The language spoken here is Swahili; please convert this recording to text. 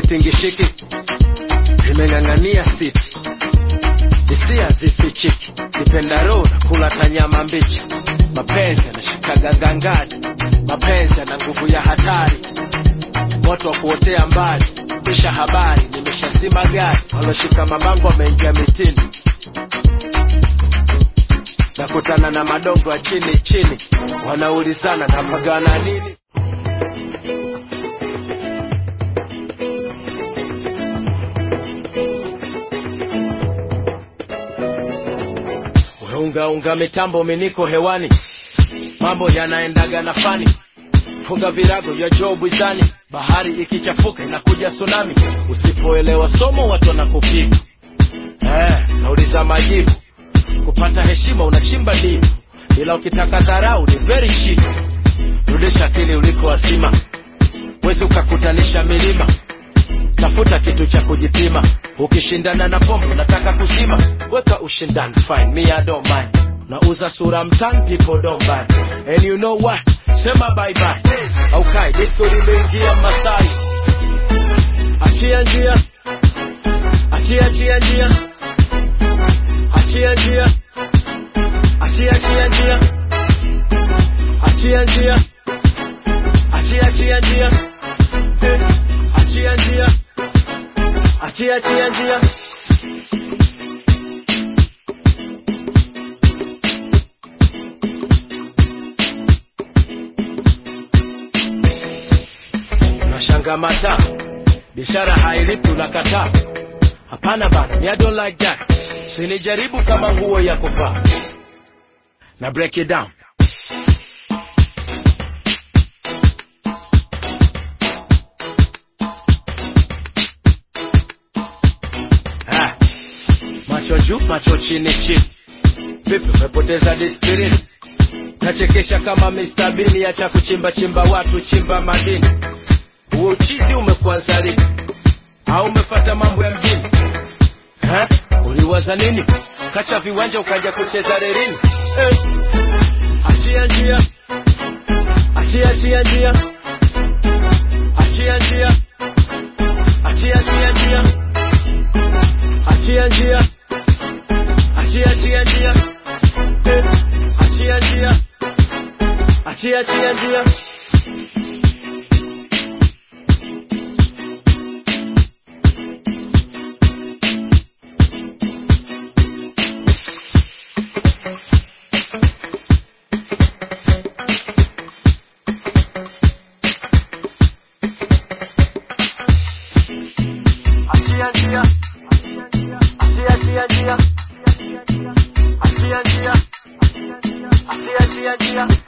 hazitingishiki zimeng'ang'ania siti hisia zifichiki kipendaro na kula tanyama mbichi mapenzi yanashikaga gangani mapenzi yana nguvu ya hatari moto wa kuotea mbali kisha habari nimeshazima gari waloshika mabango wameingia mitini nakutana na madongo ya chini chini wanaulizana napagana nini weungaunga mitambo miniko hewani mambo yanaendaga na fani funga virago vya joo bwizani bahari ikichafuka inakuja tsunami usipoelewa somo watu wanakupiga eh, nauliza majibu kupata heshima unachimba dipu ila ukitaka dharau ni very cheap rudisha akili uliko wasima wezi ukakutanisha milima tafuta kitu cha kujipima ukishindana na pombe unataka kuzima weka ushindani fine me I don't mind nauza sura mtani people don't buy and you know what sema bye bye aukai disco limeingia masai achia njia achia achia njia achia njia achia achia njia achia njia achia achia njia Eh, achia njia achia achia njia unashanga mata biashara hailipi unakataa hapana bana me I don't like that sinijaribu kama nguo ya kuvaa na break it down Ah, macho juu macho chini chini vipi umepoteza disiplini nachekesha kama Mr. Bean acha kuchimba chimba watu chimba madini huo uchizi umekuanza lini au umefata mambo ya mjini Ha? uliwaza nini kacha viwanja ukaja kucheza rerini eh. achia njia achia achia njia achia njia achia achia njia achia njia achia achia njia Eh. achia njia achia achia njia achia njia achia achia njia achia njia achia achia njia